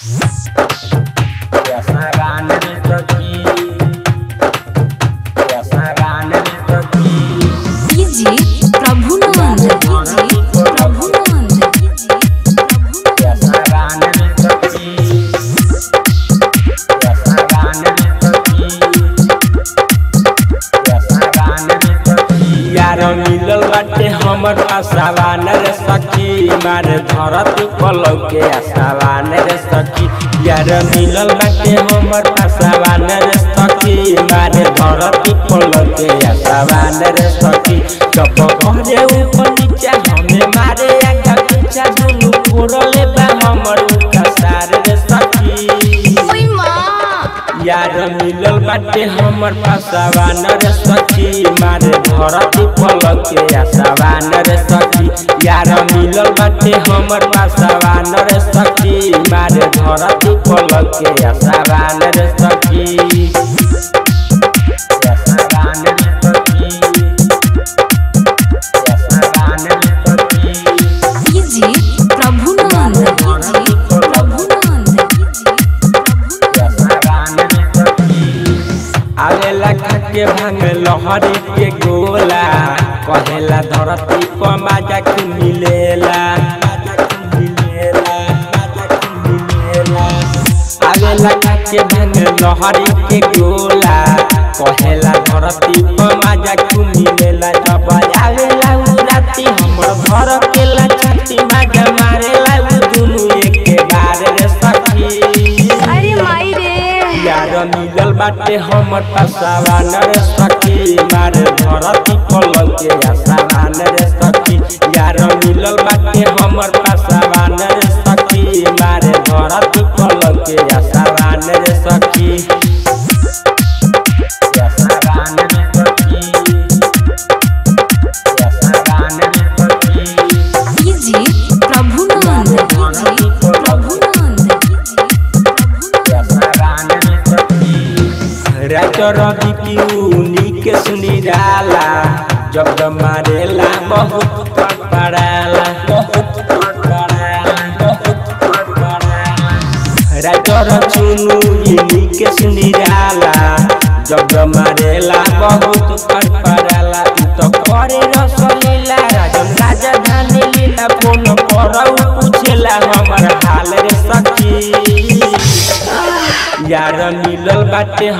DJ Prabhunand DJ Prabhunand DJ Prabhunand यार मिलल बाटे हमर आसावान रे सखी मारे धरती पलव के आसावान रे सखी यार मिलल बाटे हमर आसावान रे सखी मारे धरती पलव के आसावान रे सखी चप करे ऊपर नीचे हमें मारे आगा पीछा दुनु फोड़ले बा हमर उका सार रे सखी ओय मां यार मिलल बाटे हमर पासावान रे सखी मारे धरती पलक के आसावान रे सखी यार मिलल बाटे हमर पासावान रे सखी मारे धरती पलक के आसावान रे सखी आसावान रे सखी आसावान रे सखी DJ Prabhunand DJ Prabhunand DJ आवेला खाके भांग लहरी के गोला कहेला धरती पर माजा के मिलेला माजा के मिलेला माजा के मिलेला आवेला खाके भांग लहरी के गोला कहेला धरती पर माजा के मिलेला जब आवेला उ राती हमर घर के ला छाती माजा मारेला उ दुनु एके बार रे सखी अरे माई रे यार मिलल बाटे हमर पासावान रे सखी मारे धरती पलक के आसावान रे सखी यार मिलल बाटे हमर पासावान रे सखी मारे धरती पलक के आसावान रे सखी आसावान रे सखी आसावान रे सखी DJ Prabhunand DJ Prabhunand DJ writer उनी के सुनी डाला जब जब मारेला बहुत पड़ाला बहुत पड़ाला बहुत पड़ाला राइटर चुनु इनी के सुनी डाला जब जब मारेला बहुत पड़ाला उ तो करे रसलीला राजन राजधानी लीला फोन पर पूछेला हमर हाल रे सखी यार मिलल बाटे